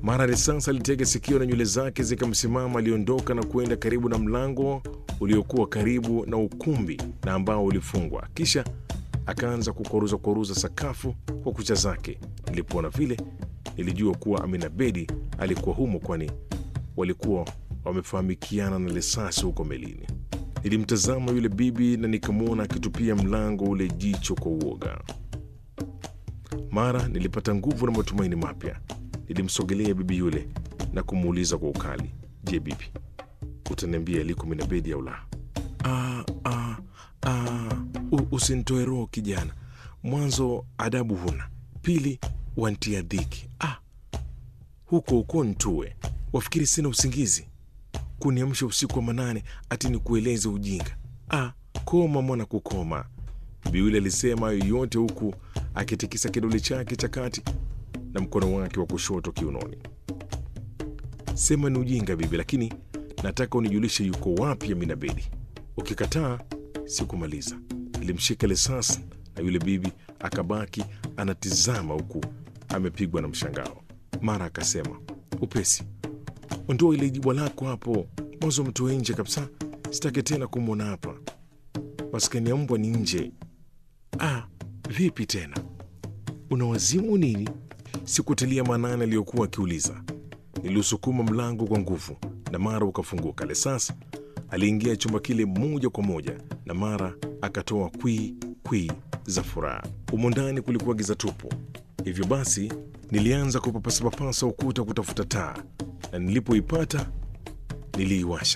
Mara risasi alitega sikio na nywele zake zikamsimama. Aliondoka na kwenda karibu na mlango uliokuwa karibu na ukumbi na ambao ulifungwa, kisha akaanza kukoruza koruza sakafu kwa kucha zake. Nilipoona vile, nilijua kuwa Amina Bedi alikuwa humo, kwani walikuwa wamefahamikiana na risasi huko melini. Nilimtazama yule bibi na nikamwona akitupia mlango ule jicho kwa uoga. Mara nilipata nguvu na matumaini mapya. Nilimsogelea bibi yule na kumuuliza kwa ukali, je, bibi, utaniambia aliko Amina Bedi au la? "Ah, ah, ah, u- usinitoe roho kijana. Mwanzo adabu huna, pili wantia dhiki. Ah, huko huko ntue, wafikiri sina usingizi kuniamsha usiku wa manane ati ni kueleze ujinga. Ah, koma mwana, kukoma. Bibi yule alisema hayo yote huku akitikisa kidole chake cha kati na mkono wake wa kushoto kiunoni. Sema ni ujinga bibi, lakini nataka unijulishe yuko wapi Amina Bedi. Ukikataa sikumaliza. Nilimshika risasi na yule bibi akabaki anatizama huku amepigwa na mshangao. Mara akasema upesi, ondoa ile jibwa lako hapo, mwanzo mtoe nje kabisa, sitaki tena kumwona hapa. Maskani ya mbwa ni nje. Ah, vipi tena, una wazimu nini? Sikutilia maanani aliyokuwa akiuliza. Niliusukuma mlango kwa nguvu na mara ukafunguka. Lesas aliingia chumba kile moja kwa moja na mara akatoa kwii kwii za furaha. Humo ndani kulikuwa giza tupu, hivyo basi nilianza kupapasa papasa ukuta kutafuta taa, na nilipoipata niliiwasha.